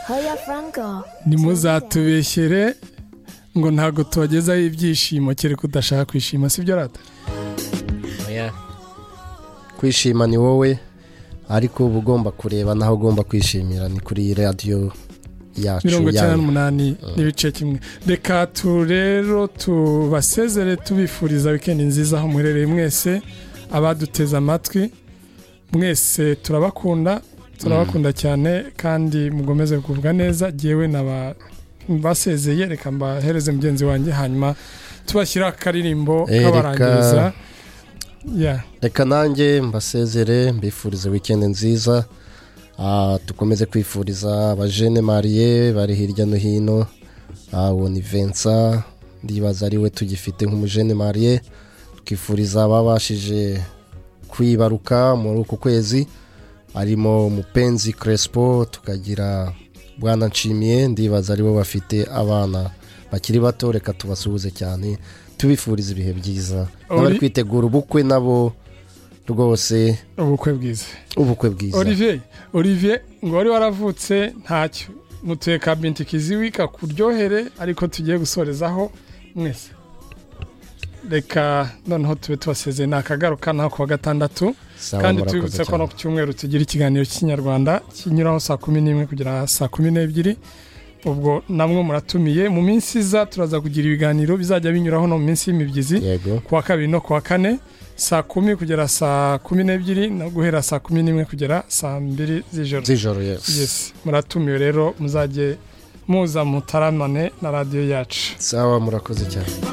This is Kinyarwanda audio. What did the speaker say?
Hoya Franco. ntimuzatubeshyere ngo ntabwo tubagezaho ibyishimo kereka udashaka kwishima sibyo rata Oya. kwishima ni wowe ariko uba ugomba kureba naho ugomba kwishimira ni kuri iyi radiyo yacu mirongo icyenda yawe n'umunani n'ibice kimwe reka tu rero tubasezere tubifuriza wikendi nziza aho muherereye mwese abaduteze amatwi mwese turabakunda turabakunda cyane kandi mukomeze kugubwa neza ngewe naba basezeye reka mbahereze mugenzi wanjye hanyuma tubashyira akaririmbo Eh, reka- kabarangiriza ya reka nanjye mbasezere mbifurize wikendi nziza Ah, dukomeze kwifuriza abajene mariye bari hirya no hino Ah, uwo ni vensa ndibaza ari we tugifite nk'umujene mariye tukifuriza ababashije kwibaruka muri uku kwezi harimo mupenzi crespo tukagira bwana nshimiye ndibaza ari bo bafite abana bakiri bato reka tubasuhuze cyane tubifuriza ibihe byiza n'abari Oli- kwitegura ubukwe nabo rwose ubukwe bwiza ubukwe bwiza olivier olivier ngo wari waravutse ntacyo mutuye ka binti kiziwi kakuryohere ariko tugiye gusorezaho mwese reka noneho tube tubasezeye ni akagaruka nta kuwa gatandatu Sawa, kandi murakoze tubibutse ko cyane. no ku cyumweru tugira ikiganiro cy'ikinyarwanda kinyuraho saa kumi n'imwe kugera saa kumi n'ebyiri ubwo namwe muratumiye mu minsi iza turaza kugira ibiganiro bizajya binyuraho no mu minsi y'imibyizi yego kuwa kabiri no kuwa kane saa kumi kugera saa kumi n'ebyiri no guhera saa kumi n'imwe kugera saa mbiri z'ijoro z'ijoro yes yes muratumiwe rero muzajye muza mutaramane na radiyo yacu sawa murakoze cyane